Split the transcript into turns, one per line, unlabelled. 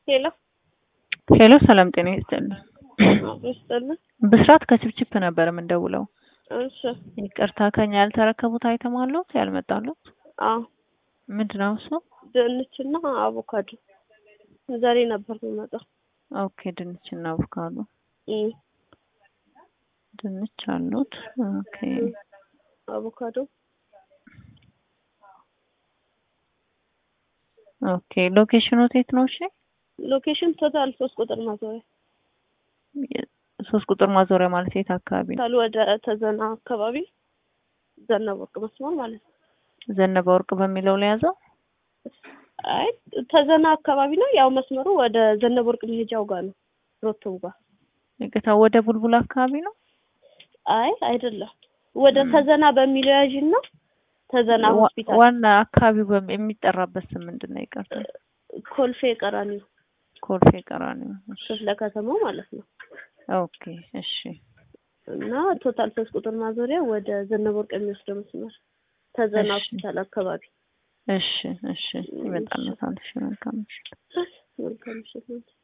ሄሎ
ሄሎ ሰላም ጤና ይስጥልኝ።
ይስጥልን።
ብስራት ከችፕችፕ ነበር የምንደውለው።
እሺ
ይቅርታ ከኛ ያልተረከቡት አይተም አለዎት ያልመጣሉት?
አዎ
ምንድን ነው እሱ?
ድንችና አቮካዶ ዛሬ ነበር የሚመጣው።
ኦኬ ድንችና አቮካዶ።
እም፣
ድንች አሉት። ኦኬ
አቮካዶ
ኦኬ ሎኬሽኑ የት ነው? እሺ
ሎኬሽን ቶታል ሶስት ቁጥር ማዞሪያ
ሶስት ቁጥር ማዞሪያ ማለት የት አካባቢ ነው?
ታል ወደ ተዘና አካባቢ ዘነበ ወርቅ መስመር ማለት ነው።
ዘነበ ወርቅ በሚለው ላይ ያዘው።
አይ ተዘና አካባቢ ነው። ያው መስመሩ ወደ ዘነበ ወርቅ መሄጃው ጋር ነው። ሮቶው ጋር
ይቅርታ ወደ ቡልቡል አካባቢ ነው።
አይ አይደለም፣ ወደ ተዘና በሚለው ያዥና ተዘና
ዋ-
ሆስፒታል
ዋና አካባቢው በም- የሚጠራበት ስም ምንድን ነው? ይቅርታ
ኮልፌ ቀራኒዮ
ኮልፌ ቀራኒዮ። እሺ።
ክፍለ ከተማው ማለት ነው።
ኦኬ እሺ
እና ቶታል ሶስት ቁጥር ማዞሪያ ወደ ዘነበ ወርቅ የሚወስደው መስመር ተዘና
እሺ።
ሆስፒታል አካባቢ።
እሺ እሺ ይመጣል። እሺ መልካም ምሽት።
መልካም ምሽት ነው።